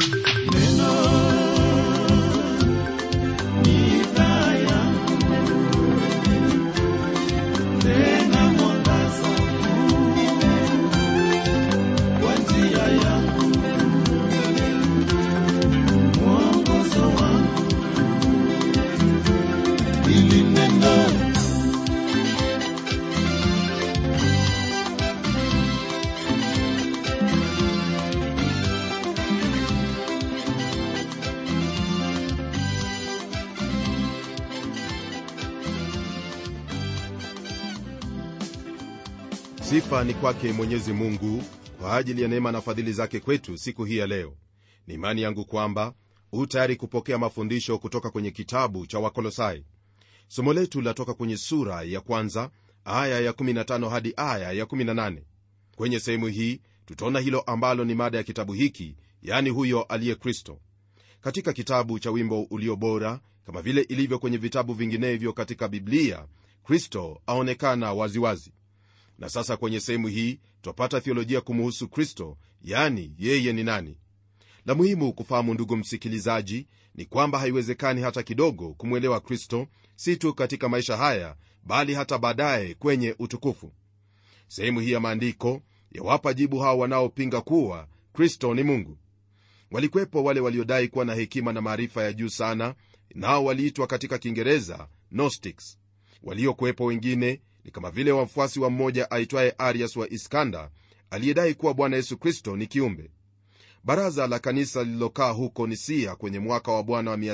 sifa ni kwake mwenyezi mungu kwa ajili ya neema na fadhili zake kwetu siku hii ya leo ni imani yangu kwamba huu tayari kupokea mafundisho kutoka kwenye kitabu cha wakolosai somo letu latoka kwenye sura ya kwanza aya ya 15 hadi aya ya 18 kwenye sehemu hii tutaona hilo ambalo ni mada ya kitabu hiki yani huyo aliye kristo katika kitabu cha wimbo ulio bora kama vile ilivyo kwenye vitabu vinginevyo katika biblia kristo aonekana waziwazi na sasa kwenye sehemu hii twapata thiolojia kumuhusu kristo yani yeye ni nani la muhimu kufahamu ndugu msikilizaji ni kwamba haiwezekani hata kidogo kumwelewa kristo si tu katika maisha haya bali hata baadaye kwenye utukufu sehemu hii ya maandiko yawapa jibu hao wanaopinga kuwa kristo ni mungu walikwepo wale waliodai kuwa na hekima na maarifa ya juu sana nao waliitwa katika kiingereza gnostics waliokuwepo wengine ni kama vile wafuasi wa mmoja aitwaye arias wa iskanda aliyedai kuwa bwana yesu kristo ni kiumbe baraza la kanisa lililokaa huko nisia kwenye mwaka wa bwana wa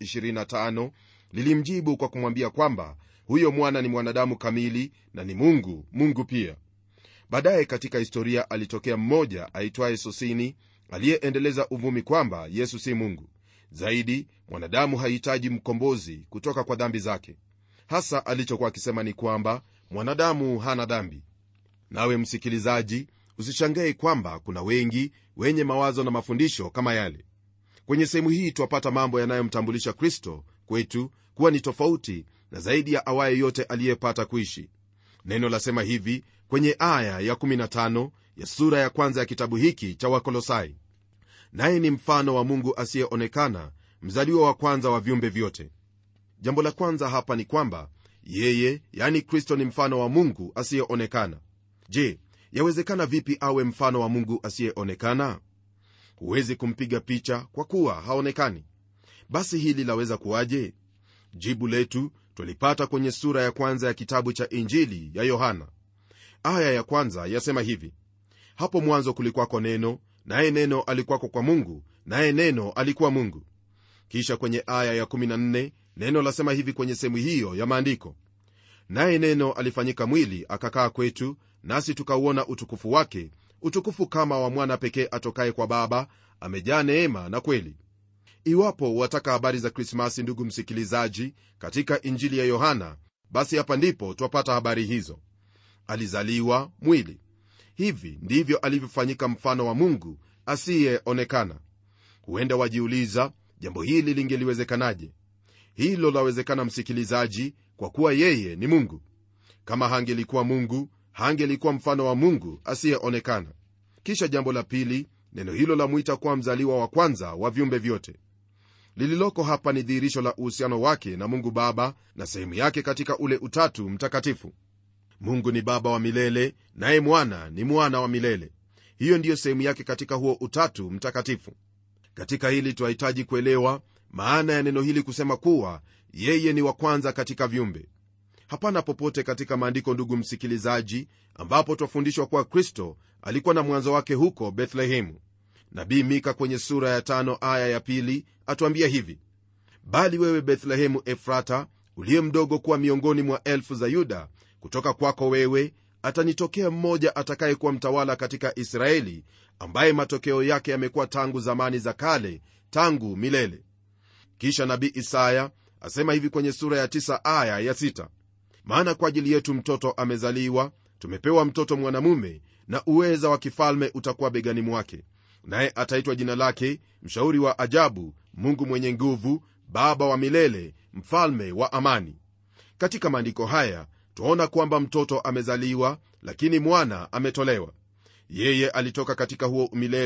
325 lilimjibu kwa kumwambia kwamba huyo mwana ni mwanadamu kamili na ni mungu mungu pia baadaye katika historia alitokea mmoja aitwaye sosini aliyeendeleza uvumi kwamba yesu si mungu zaidi mwanadamu hahitaji mkombozi kutoka kwa dhambi zake hasa alichokuwa akisema ni kwamba mwanadamu hana dhambi nawe msikilizaji usishangae kwamba kuna wengi wenye mawazo na mafundisho kama yale kwenye sehemu hii twapata mambo yanayomtambulisha kristo kwetu kuwa ni tofauti na zaidi ya awaye yote aliyepata kuishi neno lasema hivi kwenye aya ya 15 ya sura ya kwanza ya kitabu hiki cha wakolosai naye ni mfano wa mungu asiyeonekana mzaliwa wa kwanza wa viumbe vyote jambo la kwanza hapa ni kwamba yeye yani kristo ni mfano wa mungu asiyeonekana je yawezekana vipi awe mfano wa mungu asiyeonekana huwezi kumpiga picha kwa kuwa haonekani basi hili laweza kuwaje jibu letu twalipata kwenye sura ya kwanza ya kitabu cha injili ya yohana aya ya kwanza yasema hivi hapo mwanzo kulikwako neno naye neno alikuwako kwa mungu naye neno alikuwa mungu kisha kwenye aya ya14 neno lasema hivi kwenye sehemu hiyo ya maandiko naye neno alifanyika mwili akakaa kwetu nasi tukauona utukufu wake utukufu kama wa mwana pekee atokaye kwa baba amejaa neema na kweli iwapo wataka habari za krismasi ndugu msikilizaji katika injili ya yohana basi hapa ndipo twapata habari hizo alizaliwa mwili hivi ndivyo alivyofanyika mfano wa mungu asiyeonekana huenda wajiuliza jambo hili lingeliwezekanaje hilo lawezekana msikilizaji kwa kuwa yeye ni mungu kama hangelikuwa mungu hangelikuwa mfano wa mungu asiyeonekana kisha jambo la pili neno hilo lamwita kuwa mzaliwa wa kwanza wa viumbe vyote lililoko hapa ni dhihirisho la uhusiano wake na mungu baba na sehemu yake katika ule utatu mtakatifu mungu ni baba wa milele naye mwana ni mwana wa milele hiyo ndiyo sehemu yake katika huo utatu mtakatifu katika hili twahitaji kuelewa maana ya neno hili kusema kuwa yeye ni wa kwanza katika viumbe hapana popote katika maandiko ndugu msikilizaji ambapo twafundishwa kuwa kristo alikuwa na mwanzo wake huko bethlehemu nabii mika kwenye sura ya tano aya ya pili atuambia hivi bali wewe bethlehemu efrata uliye mdogo kuwa miongoni mwa elfu za yuda kutoka kwako wewe atanitokea mmoja atakayekuwa mtawala katika israeli ambaye matokeo yake yamekuwa tangu zamani za kale tangu milele kisha nabii isaya asema hivi kwenye sura ya 9 aya ya 6 maana kwa ajili yetu mtoto amezaliwa tumepewa mtoto mwanamume na uweza wa kifalme utakuwa begani mwake naye ataitwa jina lake mshauri wa ajabu mungu mwenye nguvu baba wa milele mfalme wa amani katika maandiko haya twaona kwamba mtoto amezaliwa lakini mwana ametolewa yeye alitoka katika huo umilele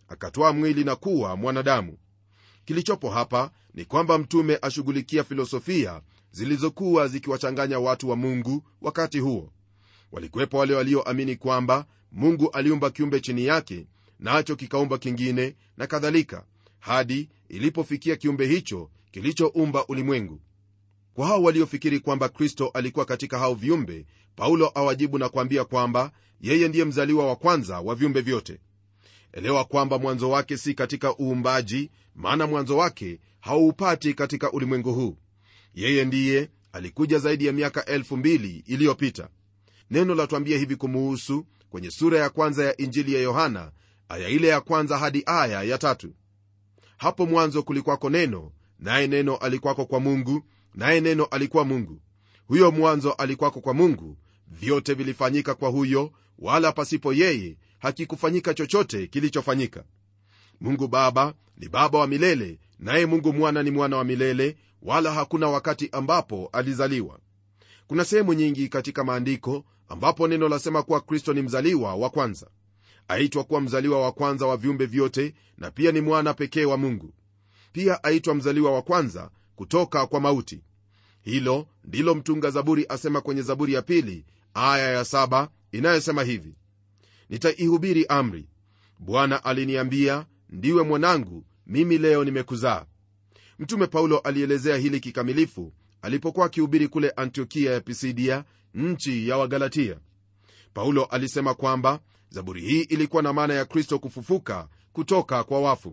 akatwaa mwili na kuwa mwanadamu kilichopo hapa ni kwamba mtume ashughulikia filosofia zilizokuwa zikiwachanganya watu wa mungu wakati huo walikuwepo wale walioamini kwamba mungu aliumba kiumbe chini yake nacho kikaumba kingine na kadhalika hadi ilipofikia kiumbe hicho kilichoumba ulimwengu kwa hao waliofikiri kwamba kristo alikuwa katika hao viumbe paulo awajibu na kuambia kwamba yeye ndiye mzaliwa wa kwanza wa viumbe vyote elewa kwamba mwanzo wake si katika uumbaji maana mwanzo wake hauupati katika ulimwengu huu yeye ndiye alikuja zaidi ya miaka elfu mbili iliyopita neno latuambia hivi kumuhusu kwenye sura ya kwanza ya injili ya yohana aya ile ya kwanza hadi aya ya tatu hapo mwanzo kulikwako neno naye neno alikwako kwa mungu naye neno alikuwa mungu huyo mwanzo alikwako kwa mungu vyote vilifanyika kwa huyo wala pasipo yeye hakikufanyika chochote kilichofanyika mungu baba ni baba wa milele naye mungu mwana ni mwana wa milele wala hakuna wakati ambapo alizaliwa kuna sehemu nyingi katika maandiko ambapo neno lasema kuwa kristo ni mzaliwa wa kwanza aitwa kuwa mzaliwa wa kwanza wa viumbe vyote na pia ni mwana pekee wa mungu pia aitwa mzaliwa wa kwanza kutoka kwa mauti hilo ndilo mtunga zaburi asema kwenye zaburi ya pili aya ya saba inayosema hivi nitaihubiri amri bwana aliniambia ndiwe mwanangu mimi leo nimekuzaa mtume paulo alielezea hili kikamilifu alipokuwa akihubiri kule antiokia ya pisidia nchi ya wagalatia paulo alisema kwamba zaburi hii ilikuwa na maana ya kristo kufufuka kutoka kwa wafu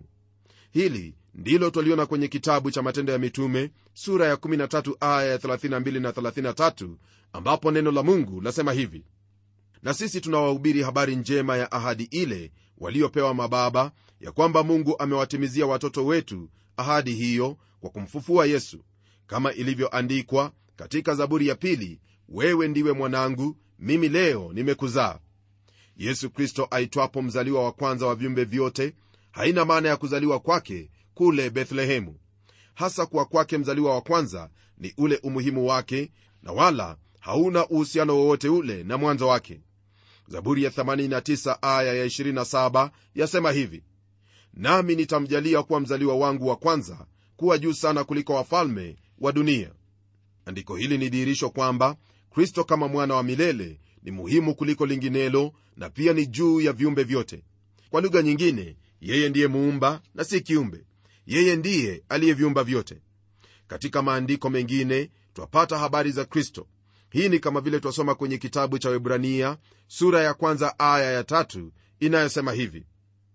hili ndilo twaliona kwenye kitabu cha matendo ya mitume sura ya 13 aya ya 32 na 33 ambapo neno la mungu lasema hivi na sisi tunawahubiri habari njema ya ahadi ile waliopewa mababa ya kwamba mungu amewatimizia watoto wetu ahadi hiyo kwa kumfufua yesu kama ilivyoandikwa katika zaburi ya pili wewe ndiwe mwanangu mimi leo nimekuzaa yesu kristo aitwapo mzaliwa wa kwanza wa viumbe vyote haina maana ya kuzaliwa kwake kule bethlehemu hasa kuwa kwake mzaliwa wa kwanza ni ule umuhimu wake na wala hauna uhusiano wowote ule na mwanzo wake zaburi ya 89 aya ya 27 yasema hivi nami nitamjalia kuwa mzaliwa wangu wa kwanza kuwa juu sana kuliko wafalme wa dunia andiko hili ni dhihirisho kwamba kristo kama mwana wa milele ni muhimu kuliko linginelo na pia ni juu ya viumbe vyote kwa lugha nyingine yeye ndiye muumba na si kiumbe yeye ndiye aliyeviumba vyote katika maandiko mengine twapata habari za kristo hii ni kama vile twasoma kwenye kitabu cha webrania sura ya kwanza aya ya tatu inayosema hivi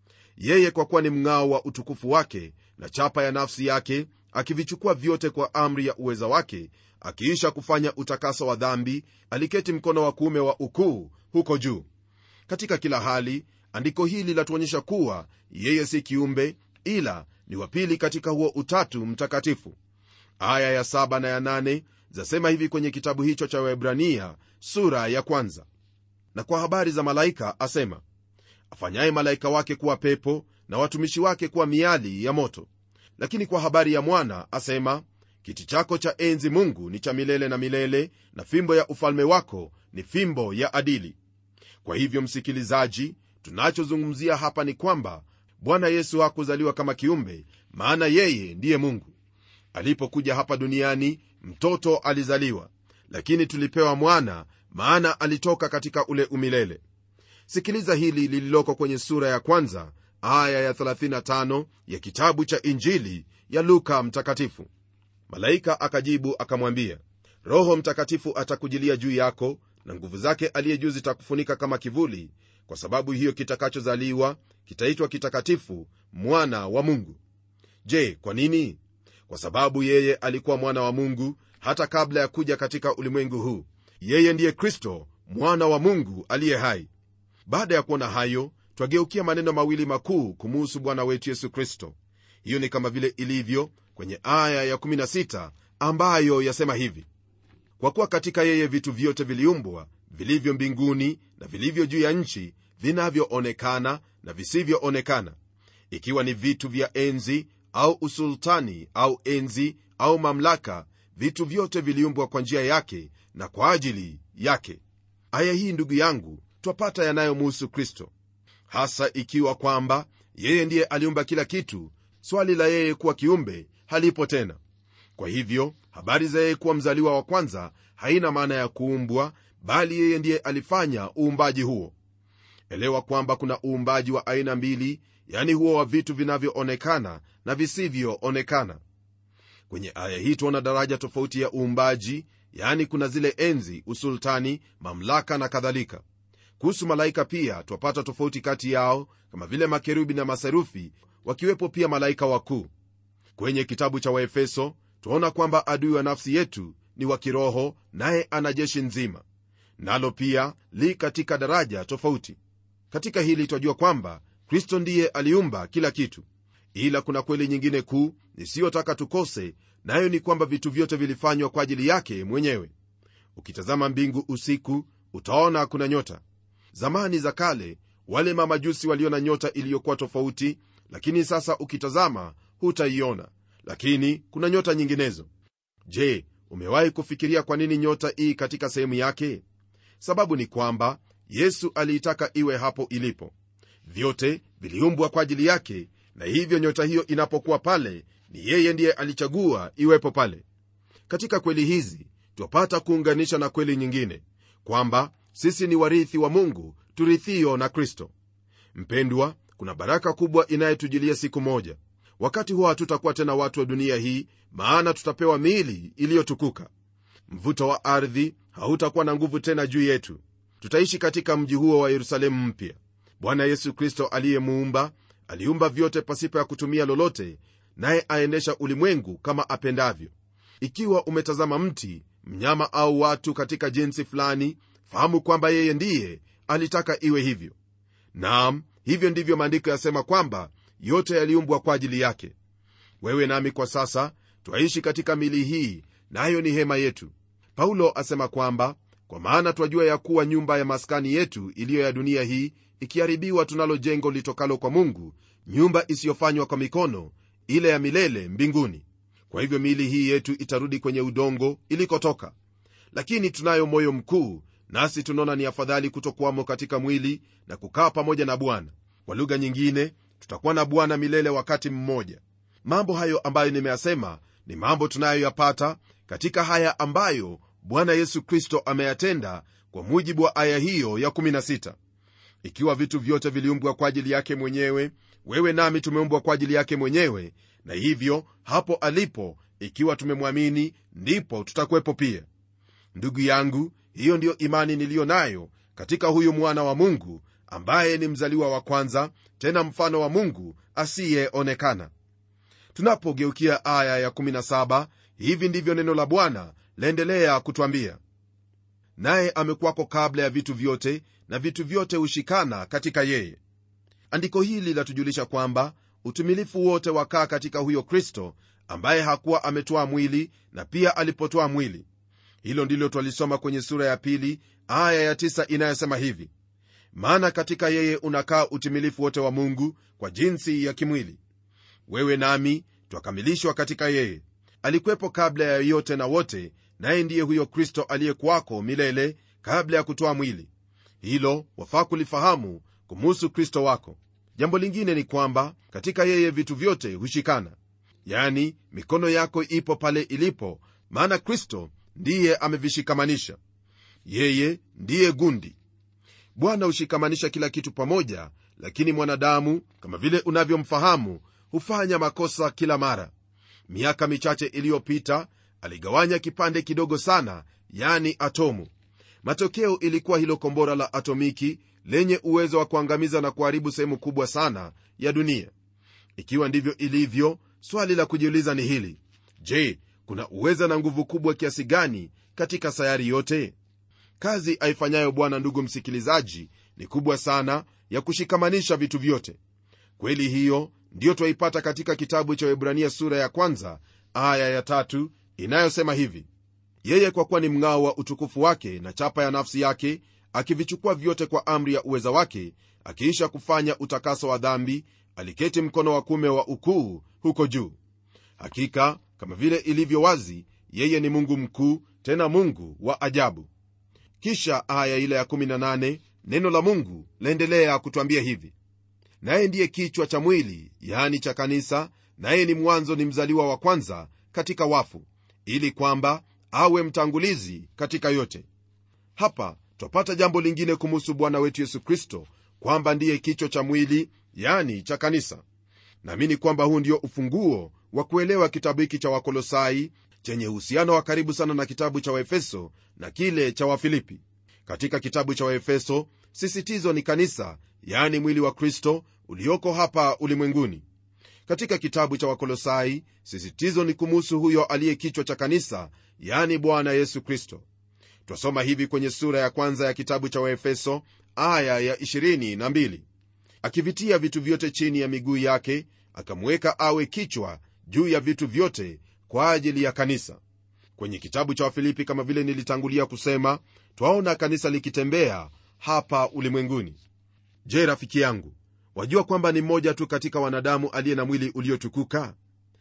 yeye kwa kuwa ni mng'ao wa utukufu wake na chapa ya nafsi yake akivichukua vyote kwa amri ya uweza wake akiisha kufanya utakaso wa dhambi aliketi mkono wa kuume wa ukuu huko juu katika kila hali andiko hili latuonyesha kuwa yeye si kiumbe ila ni wapili katika huo utatu mtakatifu aya ya saba na ya nane zasema hivi kwenye kitabu hicho cha webrania sura ya kwanza na kwa habari za malaika asema afanyaye malaika wake kuwa pepo na watumishi wake kuwa miali ya moto lakini kwa habari ya mwana asema kiti chako cha enzi mungu ni cha milele na milele na fimbo ya ufalme wako ni fimbo ya adili kwa hivyo msikilizaji tunachozungumzia hapa ni kwamba bwana yesu hakuzaliwa kama kiumbe maana yeye ndiye mungu alipokuja hapa duniani mtoto alizaliwa lakini tulipewa mwana maana alitoka katika ule umilele sikiliza hili lililoko kwenye sura ya kwanza aya ya 35 ya kitabu cha injili ya luka mtakatifu malaika akajibu akamwambia roho mtakatifu atakujilia juu yako na nguvu zake aliye juu zitakufunika kama kivuli kwa sababu hiyo kitakachozaliwa kitaitwa kitakatifu mwana wa mungu je kwa nini kwa sababu yeye alikuwa mwana wa mungu hata kabla ya kuja katika ulimwengu huu yeye ndiye kristo mwana wa mungu aliye hai baada ya kuona hayo twageukia maneno mawili makuu kumuhusu bwana wetu yesu kristo hiyo ni kama vile ilivyo kwenye aya ya16 ambayo yasema hivi kwa kuwa katika yeye vitu vyote viliumbwa vilivyo mbinguni na vilivyo juu ya nchi vinavyoonekana na visivyoonekana ikiwa ni vitu vya enzi au usultani au enzi au mamlaka vitu vyote viliumbwa kwa njia yake na kwa ajili yake aya hii ndugu yangu twapata yanayomuhusu kristo hasa ikiwa kwamba yeye ndiye aliumba kila kitu swali la yeye kuwa kiumbe halipo tena kwa hivyo habari za yeye kuwa mzaliwa wa kwanza haina maana ya kuumbwa bali yeye ndiye alifanya uumbaji huo elewa kwamba kuna uumbaji wa aina mbili yani huo wa vitu vinavyoonekana na visivyoonekana kwenye aya hii tuona daraja tofauti ya uumbaji yani kuna zile enzi usultani mamlaka na kadhalika kuhusu malaika pia twapata tofauti kati yao kama vile makerubi na maserufi wakiwepo pia malaika wakuu kwenye kitabu cha waefeso twaona kwamba adui wa nafsi yetu ni wa kiroho naye ana jeshi nzima nalo pia li katika daraja tofauti katika hili twajua kwamba kristo ndiye aliumba kila kitu ila kuna kweli nyingine kuu nisiyotaka tukose nayo ni kwamba vitu vyote vilifanywa kwa ajili yake mwenyewe ukitazama mbingu usiku utaona kuna nyota zamani za kale wale mamajusi waliona nyota iliyokuwa tofauti lakini sasa ukitazama hutaiona lakini kuna nyota nyinginezo je umewahi kufikiria kwa nini nyota ii katika sehemu yake sababu ni kwamba yesu aliitaka iwe hapo ilipo vyote viliumbwa kwa ajili yake na hivyo nyota hiyo inapokuwa pale ni yeye ndiye alichagua iwepo pale katika kweli hizi twapata kuunganisha na kweli nyingine kwamba sisi ni warithi wa mungu turithio na kristo mpendwa kuna baraka kubwa inayetujilia siku moja wakati huo hatutakuwa tena watu wa dunia hii maana tutapewa miili iliyotukuka mvuto wa ardhi hautakuwa na nguvu tena juu yetu tutaishi katika mji huo wa yerusalemu mpya bwana yesu kristo aliyemuumba aliumba vyote pasipo ya kutumia lolote naye aendesha ulimwengu kama apendavyo ikiwa umetazama mti mnyama au watu katika jinsi fulani fahamu kwamba yeye ndiye alitaka iwe hivyo naam hivyo ndivyo maandiko yasema kwamba yote yaliumbwa kwa ajili yake wewe nami kwa sasa twaishi katika mili hii nayo na ni hema yetu paulo asema kwamba kwa maana twajua ya kuwa nyumba ya maskani yetu iliyo ya dunia hii ikiharibiwa tunalo jengo litokalo kwa mungu nyumba isiyofanywa kwa mikono ile ya milele mbinguni kwa hivyo miili hii yetu itarudi kwenye udongo ilikotoka lakini tunayo moyo mkuu nasi tunaona ni afadhali kutokuwamo katika mwili na kukaa pamoja na bwana kwa lugha nyingine tutakuwa na bwana milele wakati mmoja mambo hayo ambayo nimeyasema ni mambo tunayoyapata katika haya ambayo bwana yesu kristo ameyatenda kwa mujibu wa aya hiyo ya 16 ikiwa vitu vyote viliumbwa kwa ajili yake mwenyewe wewe nami tumeumbwa kwa ajili yake mwenyewe na hivyo hapo alipo ikiwa tumemwamini ndipo tutakuwepo pia ndugu yangu hiyo ndiyo imani niliyo nayo katika huyu mwana wa mungu ambaye ni mzaliwa wa kwanza tena mfano wa mungu asiyeonekana tunapogeukia aya ya17 hivi ndivyo neno la bwana laendelea kutwambia naye amekuwako kabla ya vitu vyote na vitu vyote hushikana katika yeye andiko hili latujulisha kwamba utumilifu wote wakaa katika huyo kristo ambaye hakuwa ametoa mwili na pia alipotoa mwili hilo ndilo twalisoma kwenye sura ya pili aya ya tisa inayosema hivi maana katika yeye unakaa utimilifu wote wa mungu kwa jinsi ya kimwili wewe nami twakamilishwa katika yeye alikwepo kabla ya yote na wote naye ndiye huyo kristo aliyekuwako milele kabla ya kutoa mwili hilo wafaa kulifahamu kumuhusu kristo wako jambo lingine ni kwamba katika yeye vitu vyote hushikana yani mikono yako ipo pale ilipo maana kristo ndiye amevishikamanisha yeye ndiye gundi bwana hushikamanisha kila kitu pamoja lakini mwanadamu kama vile unavyomfahamu hufanya makosa kila mara miaka michache iliyopita aligawanya kipande kidogo sana yani atomu matokeo ilikuwa hilo kombora la atomiki lenye uwezo wa kuangamiza na kuharibu sehemu kubwa sana ya dunia ikiwa ndivyo ilivyo swali la kujiuliza ni hili je kuna uweza na nguvu kubwa kiasi gani katika sayari yote kazi aifanyayo bwana ndugu msikilizaji ni kubwa sana ya kushikamanisha vitu vyote kweli hiyo ndiyo twaipata katika kitabu cha webrania sura ya kwanza aya ya tatu inayosema hivi yeye kwa kuwa ni mng'ao wa utukufu wake na chapa ya nafsi yake akivichukua vyote kwa amri ya uweza wake akiisha kufanya utakaso wa dhambi aliketi mkono wa kume wa ukuu huko juu hakika kama vile ilivyo wazi yeye ni mungu mkuu tena mungu wa ajabu kisha aya ile ya 18 neno la mungu laendelea kutwambia hivi naye ndiye kichwa cha mwili yani cha kanisa naye ni mwanzo ni mzaliwa wa kwanza katika wafu ili kwamba awe mtangulizi katika yote hapa twapata jambo lingine kumuhusu bwana wetu yesu kristo kwamba ndiye kichwa cha mwili yani cha kanisa naamini kwamba huu ndio ufunguo wa kuelewa kitabu hiki cha wakolosai chenye uhusiano wa karibu sana na kitabu cha waefeso na kile cha wafilipi katika kitabu cha waefeso sisitizo ni kanisa yani mwili wa kristo ulioko hapa ulimwenguni katika kitabu cha wakolosai sisitizo ni kumuhusu huyo aliye kichwa cha kanisa yani bwana yesu kristo twasoma hivi kwenye sura ya kwanza ya kitabu cha waefeso aya ya 22 akivitia vitu vyote chini ya miguu yake akamweka awe kichwa juu ya vitu vyote kwa ajili ya kanisa kwenye kitabu cha wafilipi kama vile nilitangulia kusema twaona kanisa likitembea hapa ulimwenguni je rafiki yangu wajua kwamba ni mmoja tu katika wanadamu aliye na mwili uliotukuka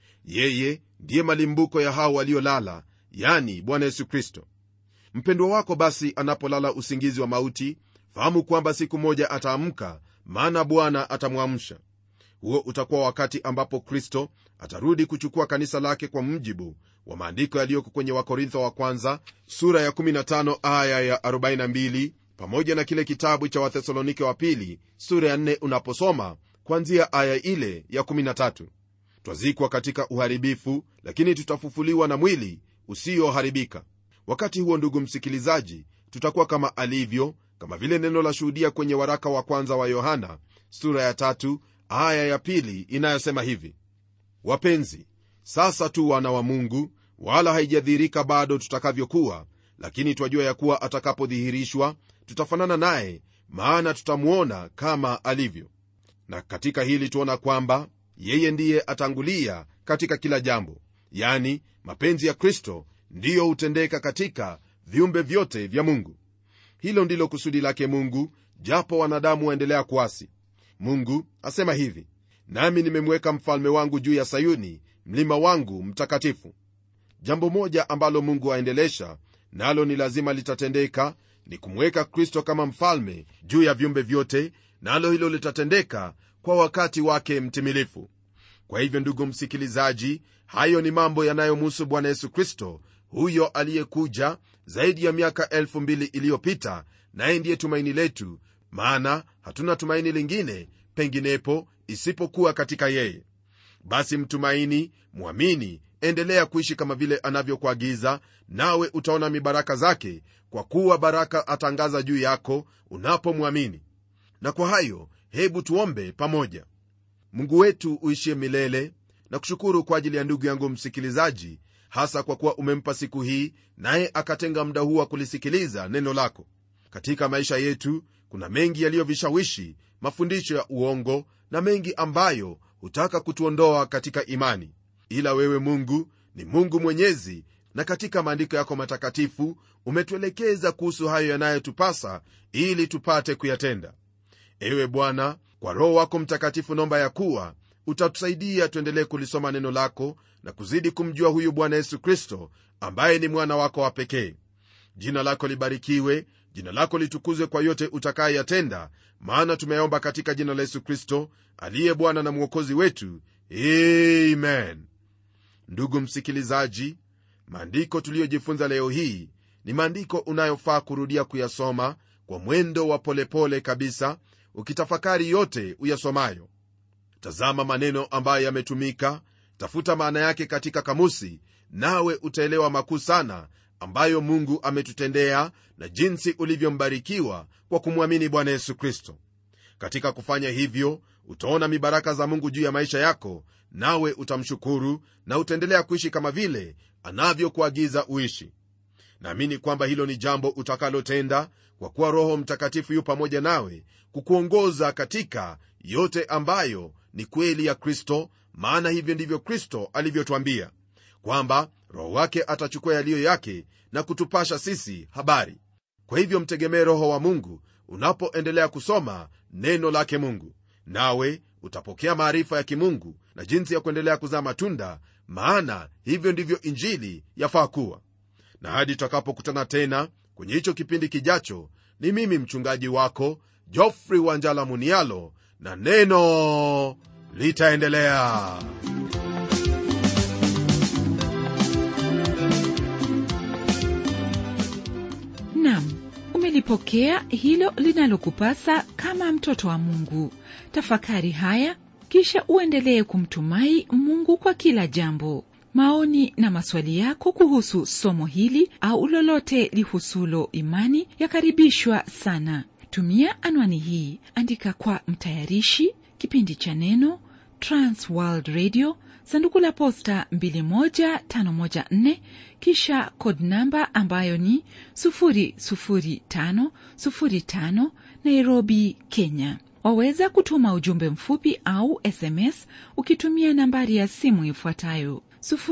yeye ndiye malimbuko ya hao waliolala yani bwana yesu kristo mpendwa wako basi anapolala usingizi wa mauti fahamu kwamba siku moja ataamka maana bwana atamwamsha huo utakuwa wakati ambapo kristo atarudi kuchukua kanisa lake kwa mjibu wa maandiko yaliyoko kwenye wakorintho wa kwanza sura ya 15 aya ya 42 pamoja na kile kitabu cha wathesalonike wa pili sura ya 4 unaposoma kwanzia aya ile ya 13 twazikwa katika uharibifu lakini tutafufuliwa na mwili usioharibika wakati huo ndugu msikilizaji tutakuwa kama alivyo kama vile neno la shuhudia kwenye waraka wa kwanza wa yohana sura ya tatu aya ya pili inayosema hivi wapenzi sasa tu wana wa mungu wala haijadhihirika bado tutakavyokuwa lakini twajua ya kuwa atakapodhihirishwa tutafanana naye maana tutamwona kama alivyo na katika hili tuona kwamba yeye ndiye atangulia katika kila jambo yani mapenzi ya kristo ndiyo hutendeka katika viumbe vyote vya mungu hilo ndilo kusudi lake mungu japo wanadamu waendelea kuasi mungu asema hivi nami nimemweka mfalme wangu juu ya sayuni mlima wangu mtakatifu jambo moja ambalo mungu aendelesha nalo ni lazima litatendeka ni kumweka kristo kama mfalme juu ya viumbe vyote nalo hilo litatendeka kwa wakati wake mtimilifu kwa hivyo ndugu msikilizaji hayo ni mambo yanayomhusu bwana yesu kristo huyo aliyekuja zaidi ya miaka elfu mbili iliyopita naye ndiye tumaini letu maana hatuna tumaini lingine penginepo isipokuwa katika yeye basi mtumaini mwamini endelea kuishi kama vile anavyokuagiza nawe utaona mibaraka zake kwa kuwa baraka atangaza juu yako unapomwamini na kwa hayo hebu tuombe pamoja mungu wetu uishie milele na kushukuru kwa ajili ya ndugu yangu msikilizaji hasa kwa kuwa umempa siku hii naye akatenga muda huu wa kulisikiliza neno lako katika maisha yetu kuna mengi yaliyovishawishi mafundisho ya uongo na mengi ambayo hutaka kutuondoa katika imani ila wewe mungu ni mungu mwenyezi na katika maandiko yako matakatifu umetuelekeza kuhusu hayo yanayotupasa ili tupate kuyatenda ewe bwana kwa roho wako mtakatifu nomba ya kuwa utatusaidia tuendelee kulisoma neno lako na kuzidi kumjua huyu bwana yesu kristo ambaye ni mwana wako wa pekee jina lako libarikiwe jina lako litukuzwe kwa yote utakayeyatenda maana tumeomba katika jina la yesu kristo aliye bwana na mwokozi wetu amen ndugu msikilizaji maandiko tuliyojifunza leo hii ni maandiko unayofaa kurudia kuyasoma kwa mwendo wa polepole pole kabisa ukitafakari yote uyasomayo tazama maneno ambayo yametumika tafuta maana yake katika kamusi nawe utaelewa makuu sana ambayo mungu ametutendea na jinsi ulivyombarikiwa kwa kumwamini bwana yesu kristo katika kufanya hivyo utaona mibaraka za mungu juu ya maisha yako nawe utamshukuru na utaendelea kuishi kama vile anavyokuagiza uishi naamini kwamba hilo ni jambo utakalotenda kwa kuwa roho mtakatifu yu pamoja nawe kukuongoza katika yote ambayo ni kweli ya kristo maana hivyo ndivyo kristo alivyotwambia kwamba roho wake atachukua yaliyo yake na kutupasha sisi habari kwa hivyo mtegemee roho wa mungu unapoendelea kusoma neno lake mungu nawe utapokea maarifa ya kimungu na jinsi ya kuendelea kuzaa matunda maana hivyo ndivyo injili yafaa kuwa na hadi tutakapokutana tena kwenye hicho kipindi kijacho ni mimi mchungaji wako jofrey wanjala munialo na neno litaendelea nam umelipokea hilo linalokupasa kama mtoto wa mungu tafakari haya kisha uendelee kumtumai mungu kwa kila jambo maoni na maswali yako kuhusu somo hili au lolote lihusulo imani yakaribishwa sana tumia anwani hii andika kwa mtayarishi kipindi cha neno transworld radio sanduku la posta 21514 kisha code namba ambayo ni 00505 nairobi kenya waweza kutuma ujumbe mfupi au sms ukitumia nambari ya simu ifuatayo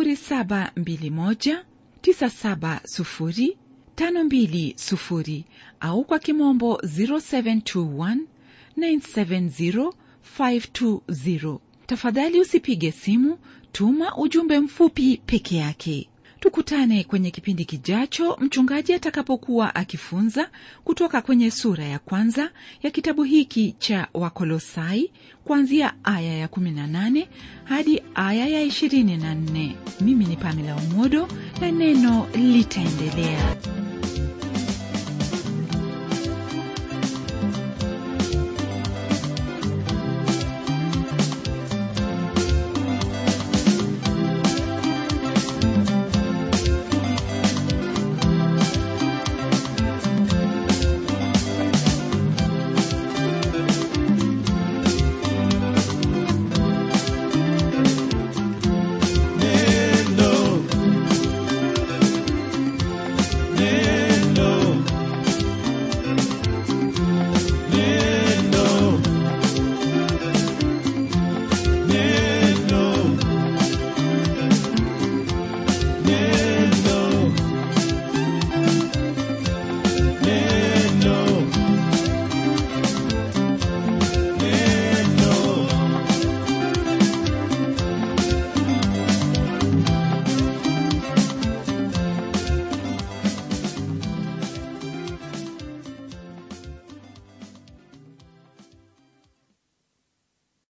721970520 au kwa kimombo 0721970520 tafadhali usipige simu tuma ujumbe mfupi peke yake tukutane kwenye kipindi kijacho mchungaji atakapokuwa akifunza kutoka kwenye sura ya kwanza ya kitabu hiki cha wakolosai kuanzia aya ya 18 hadi aya ya 24 mimi ni pamela umodo na neno litaendelea